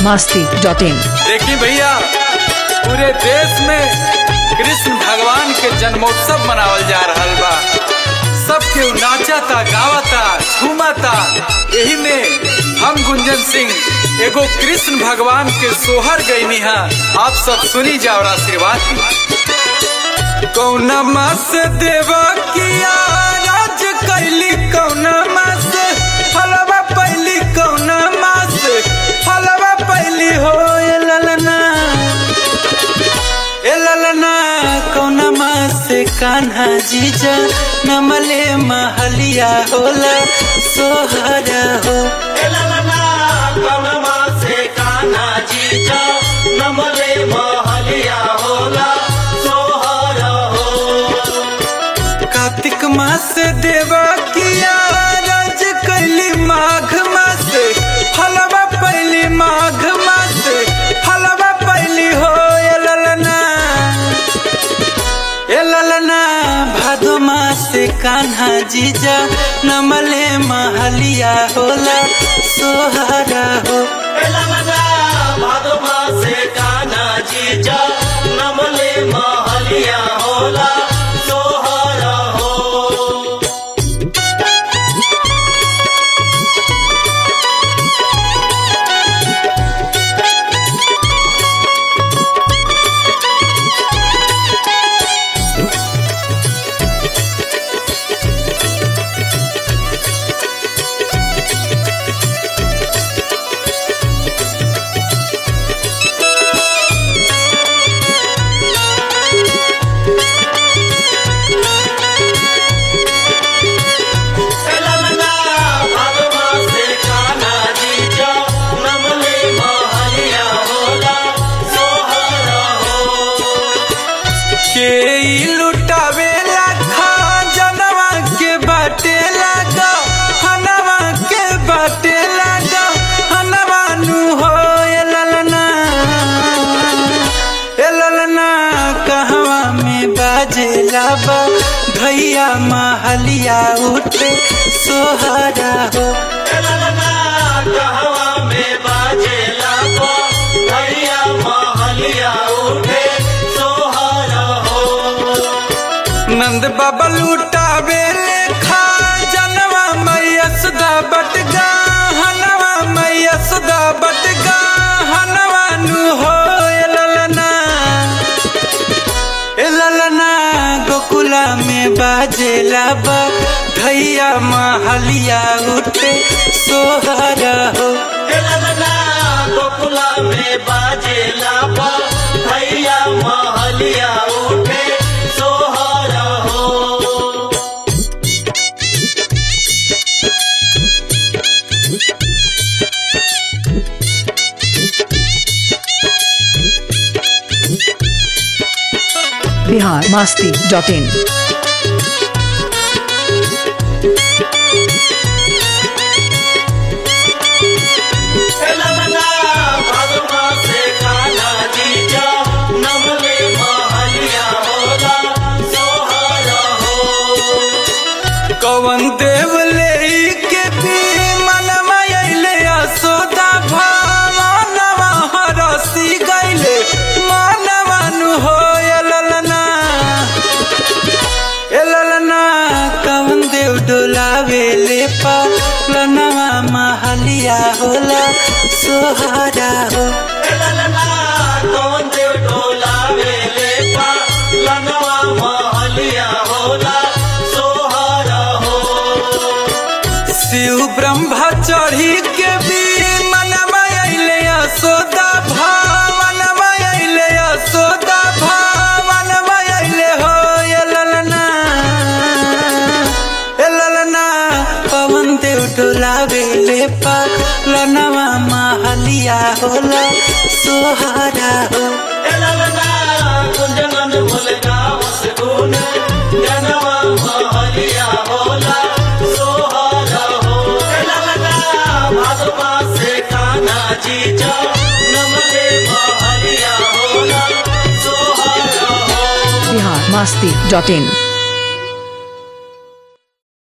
मस्ती dot इन देखी भैया पूरे देश में कृष्ण भगवान के जन्मोत्सव मनावल जा रहल बा सब केहू नाचता गावता झूमता यही में हम गुंजन सिंह एगो कृष्ण भगवान के सोहर गईनी हा आप सब सुनी जा और आशीर्वाद दी कौना मास देवा किया राज कैली कौना मास फलवा पैली कौना मास फलवा पैली हो ए ललना ए ललना कौना मास कान्हा जीजा नमले महलिया होला सोहरा हो कार्तिक मास देवा किया राज कैली माघ मास फलवा पैली माघ मास फलवा पैली हो ए ललना ए ललना भादो मास कान्हा जीजा नमले महलिया होला सोहरा हो नमले महलिया होला सोहरा हो के ई लुटावे लाखा जनवा के बाटे लागा हनवा के बाटे लागा हनवा नु हो ए ललना ए ललना कहवा में बाजे लाबा भैया महलिया उठे सोहरा हो नंद बाबा लुटावे लेखा जनवा मैया सुदा बटगा हनवा मैया सुदा बटगा हनवा नु हो ए ललना ए ललना गोकुला में बाजे लाबा भैया महलिया उठे सोहरा हो गोकुला में बाजे लापा भैया महलिया उठे सोहरा हो बिहार मस्ती डॉट इन तेलंगाना भगवा से काला जीजा नमले महलिया होला सोहरा हो कवन देव ले के भी मनवा अइले असोदा भावनवा हरसी गइले मानवा नु हो ए ललना ए ललना कवन देव डोलावे ले पा लनवा महलिया होला सोहरा हो तेलंगाना कौन देव डोला वेले पा लनवा महलिया होला सोहरा हो शिव ब्रह्मा चढ़ी के भी मनवा अइले असोदा भावनवा अइले असोदा भावनवा अइले हो ए ललना ए ललना पवन देव डोलावे ले पा लनवा महलिया होला सोहरा हो तेलंगाना कुंजन मुलगा उसगुन जनवा महलिया होला सोहरा हो तेलंगाना भागवा से काना जीजा नमले महलिया होला सोहरा हो बिहार मस्ती डॉट इन